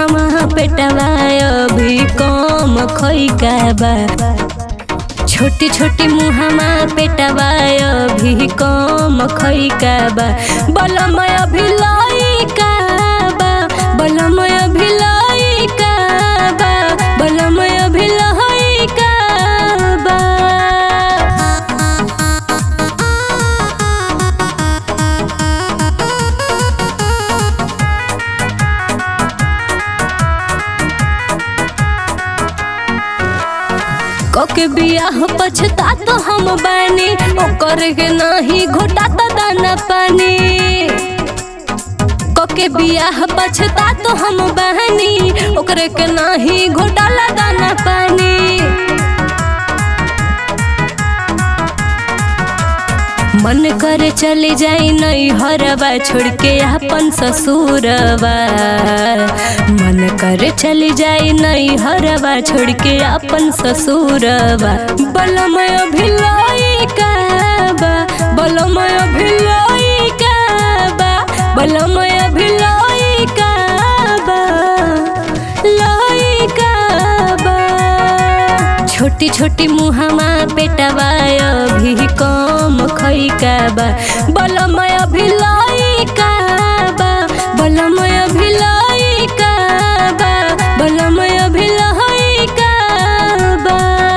मुहमा पेटवा अभी कम खैका बा छोटी छोटी मुहमा पेटवा अभी कम खैका बा बलमय अभी लइका बा बलमय अभी लइका बा बलमय अभी लइका बा कके बियाह पछता तो हम बानी ओकर के नाही घोटा तो दाना पानी कके बियाह पछता तो हम बहनी ओकरे के नाही घोटाला दाना पानी मन करे चले जाई नहीं हरवा छोड़ के अपन ससुरवा मन करे चले जाई नहीं हरवा छोड़ के अपन ससुरवा बलमय भिलाई का बा बलमय भिलाई का बा बलमय भिलाई का बा लाई का बा छोटी छोटी मुहमा पेटवा अभी कम खैका बा बलमय भिलाई का बा बलमय भिलाई का बा बलमय भिलाई का बा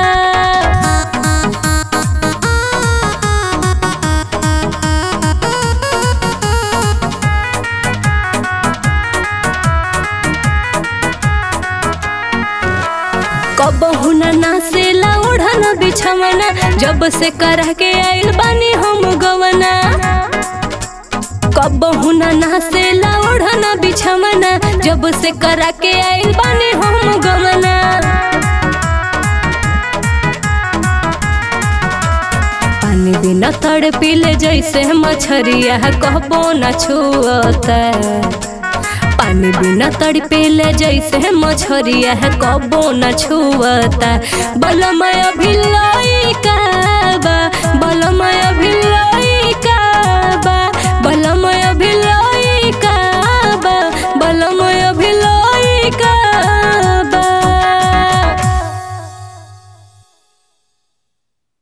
कबहू ना नासेला ओढ़ना बिछवना जब से करा के आइल बानी हम गवना कबहू ना नासेला ओढ़ना बिछवना जब से करा के आइल बानी हम गवना पानी बिना तड़ पीले जैसे मछरिया कहबो न छुअता पानी बिना तड़पेले जैसे मछरिया है कबो न छुअता बलमय भिलाई का बा